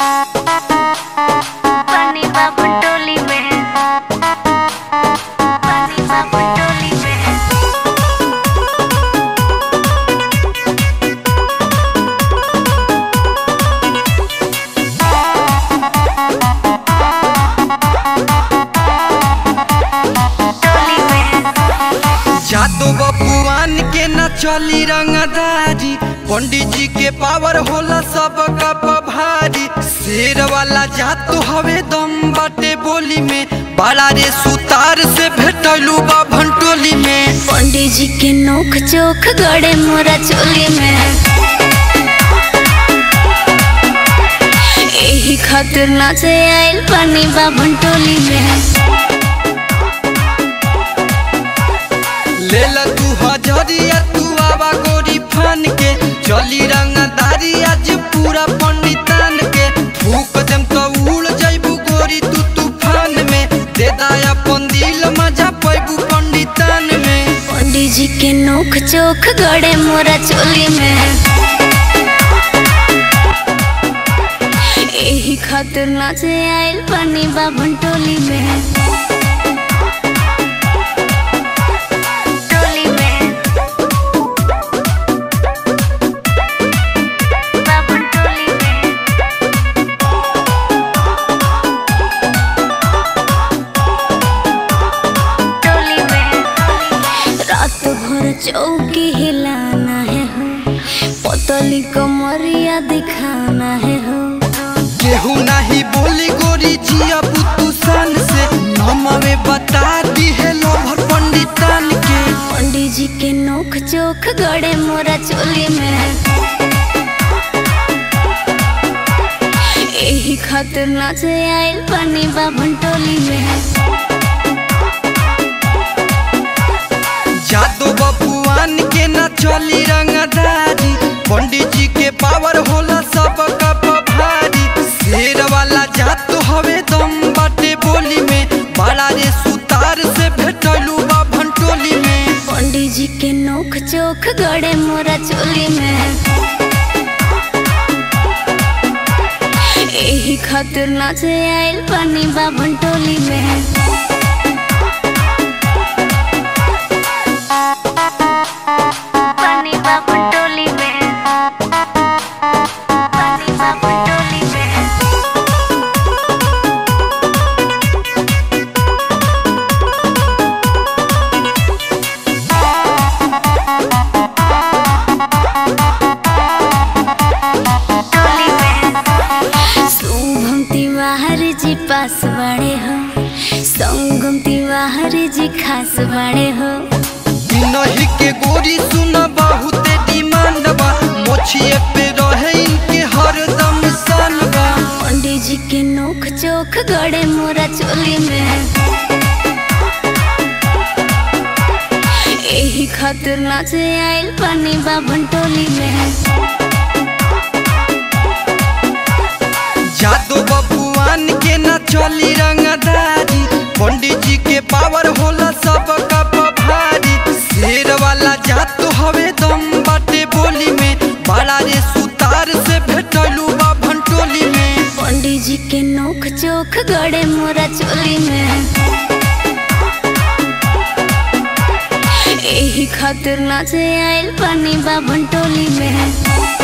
पानी बाबू टोली में पानी बाबू टोली में टोली में जादू बपुआन के न चली रंगदारी पंडित जी के पावर होला सब कप भारी शेर वाला जातू हवे दम बाटे बोली में बड़ा रे सुतार से भेटलू बा भंटोली में पंडित जी के नोक चोख गड़े मोरा चोली में एही खातिर नाचे आइल पानी बाबन टोली में ले ल तू हजरिया तू आवा गोरी फान के चली रंगदारी आज पूरा पंडितान के फूक देम तो उड़ जइबू गोरी तू तूफान में दे दाया अपन दिल मजा पैबू पंडितान में पंडित जी के नोक चोख गड़े मोरा चोली में एही खातिर नाचे आइल पानी बाबन टोली में टोली में बाबन टोली में टोली में रात भर चौकी हिलाना है हो पतली कमरिया दिखाना है हो केहू नाही बोली गोरी जिया बुतू सान से नमवे बता दी है लोभर पंडितान के पंडित जी के नोक चोख गड़े मोरा चोली में एही खातिर नाचे आइल पानी बाबन टोली में जादू बपुआन के न चली रंगदारी पंडित जी के पावर होला सब कप भारी शेर वाला जातू हवे दम बाटे बोली में बड़ा रे सुतार से भेटलू बा भंटोली में पंडित जी के नोक चोख गड़े मोरा चोली में एही खातिर नाचे आइल पानी बाबन टोली में पानी बाबन टोली में पानी बाबन टोली में टोली में शुभम तिवारी जी पास बड़े हो संगम तिवारी जी खास बड़े हो नहीं के गोरी सुन बहुत डिमांड बा मोछिए पे रहे इनके हरदम सान बा पंडित जी के नोक चोख गड़े मोरा चोली में एही खातिर नाचे आइल पानी बाबन टोली में जादू बबुआन के न चली रंगदारी पंडित जी के पावर होला सब कप भारी शेर वाला जातू हवे दम बाटे बोली में बड़ा रे सुतार से भेटलू बा भंटोली में पंडित जी के नोक चोख गड़े मोरा चोली में एही खातिर नाचे आइल पानी बाबन टोली में